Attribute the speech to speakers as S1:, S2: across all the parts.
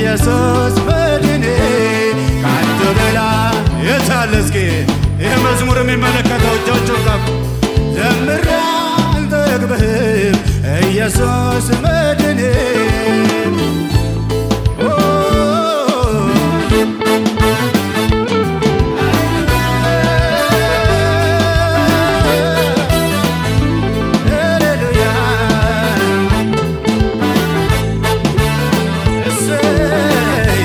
S1: ኢየሱስ መድኔ ከአንተ በላይ የታለ እስኪ ይህ መዝሙር የሚመለከተው እጆቹን ከፍ ዘምሬ አልጠግብህም ኢየሱስ መድኔ ኦ ሃሌሉያ እሰይ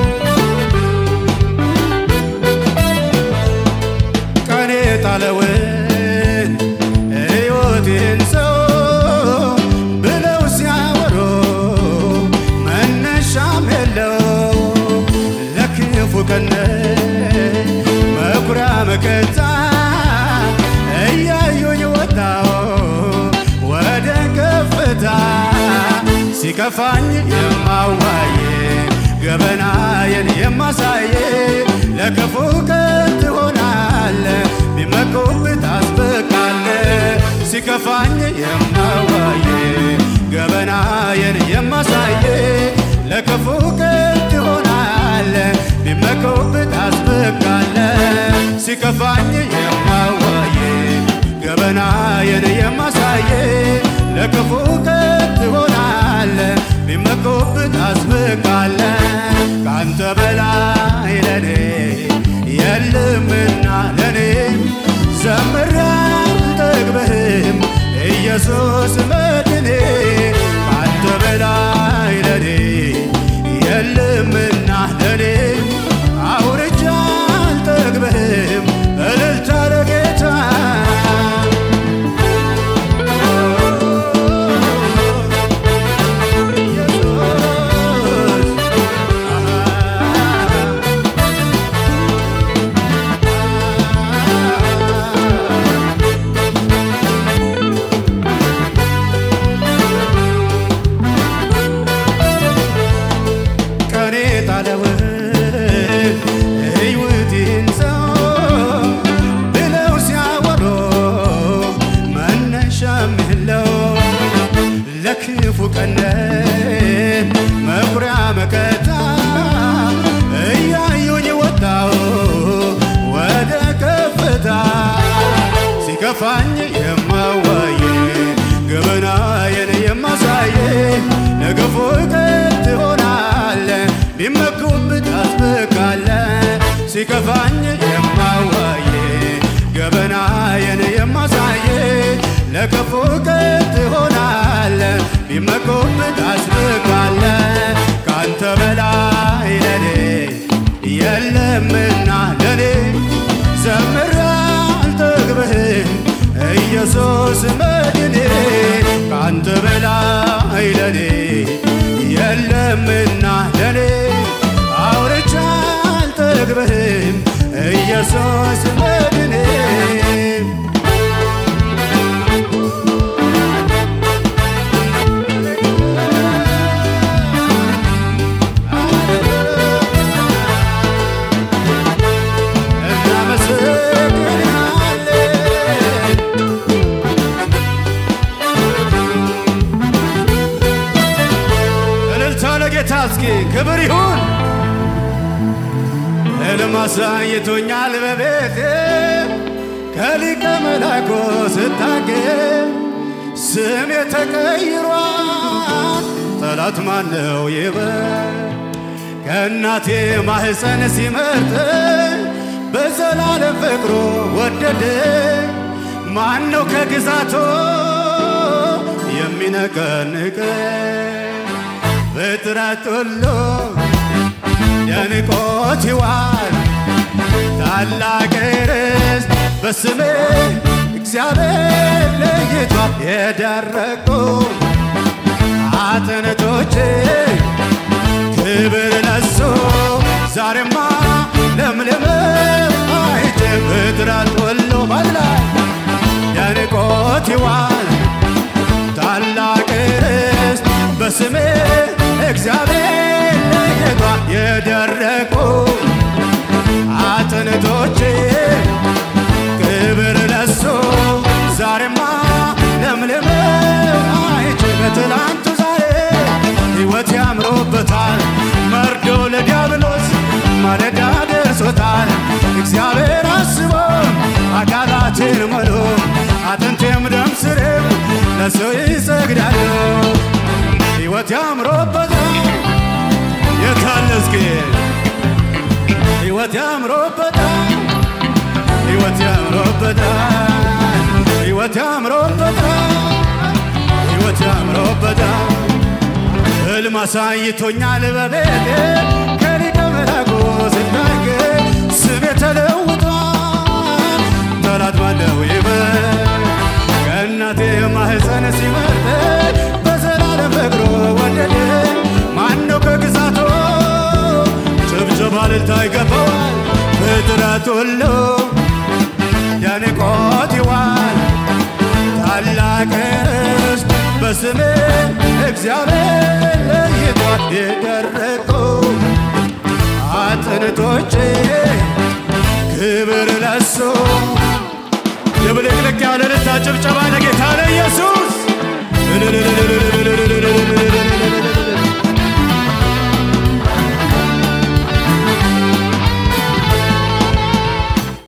S1: ቀኔ ጣለውን ሕይወቴን ሰው ብለው ሲያወሩ መነሻም የለው ለክፉ ቀን መኩሪያ መከታ እያዩኝ ወጣው ወደ ከፍታ ሲከፋኝ የማዋዬ ገበናዬን የማሳየ ለክፉ ቀን ትሆናለ ቢመኩብህ ታስብቃለ ሲከፋኝ የማዋዬ ገበናዬን የማሳየ ለክፉ ቀን ትሆናለ ቢመኩብህ ታስብቃለ ሲከፋኝ የማዋዬ ገበናዬን የማሳየ ለክፉ ቀን ትሆናለ ቢመኩብህ ታስብቃለ ከአንተ በላይ ለኔ የለምና ለኔ ዘምሬ አልጠግብህም ኢየሱስ መድኔ ከአንተ በላይ ለኔ የለምና ለኔ አውርቼ አልጠግብህም እልልታ ለጌታ ቀኔ ጣለውን ሕይወቴን ሰው ብለው ሲያወሩ መነሻም የለው ለክፉ ቀን መኩሪያ መከታ እያዩኝ ወጣው ወደ ከፍታ ሲከፋኝ የማዋየ ገበናዬን የማሳየ ለክፉ ቀን ትሆናለ ቢመኩብህ ታስብቃለ ሲከፋኝ የማዋየ ገበናዬን የማሳየ ለክፉ ቀን ትሆናለ ቢመኩብህ ታስብቃለ ከአንተ በላይ ለኔ የለምና ለኔ ዘምሬ አልጠግብህም ኢየሱስ መድኔ ከአንተ በላይ ለኔ የለምና ለኔ አውርቼ አልጠግብህም ኢየሱስ መድኔ እናመሰግናለን እልልታ ለጌታ እስኪ ክብር ይሁን። ሕልም አሳይቶኛል በቤቴ ከሊቀ መላኩ ስታገኝ ስሜ ተቀይሯል። ጠላት ማነው ይበል ከእናቴ ማህፀን ሲመርጥ በዘላለም ፍቅሩ ወደደ ማነው ከግዛቶ የሚነቀንቅ ፍጥረት ሁሉ ደንቆት ይዋል ታላቅ ርስት በስሜ እግዚአብሔር ለይቷል የደረቁ አጥንቶቼ ክብር ለሱ ዛሬማ ለምለም አይቼ ፍጥረት ሁሉ በላይ ደንቆት ይዋል ታላቅ ርስት በስሜ እግዚአብሔር ለይቷል የደረቁ አጥንቶቼ ክብር ለሱ ዛሬማ ለምለም አይቼ በትላንቱ ዛሬ ሕይወት ያምሮበታል መርዶ ለሱ ይሰግዳሉ ሕይወት ያምሮበታል የታለ እስኪ ሕይወት ያምሮበታል ሕይወት ያምሮበታል ሕይወት ያምሮበታል ሕይወት ያምሮበታል ሕልም አሳይቶኛል በቤቴ ከሊቀ መላኩ ስናገር ስሜ ተለውጧል ጠላት ባለው ይበል ከእናቴ ማህፀን ሲመርጠኝ በዘላለም ፍቅሩ ወደደ ማነው ከግዛቱ ጭብጨባ እልልታ ይገባዋል ፍጥረት ሁሉ ያንቆት ይዋል ታላቅ ርስት በስሜ እግዚአብሔር ለይቷል የደረቁ አጥንቶቼ ክብር ለሱ የብልቅልቅ ያለ ልታ ጭብጨባ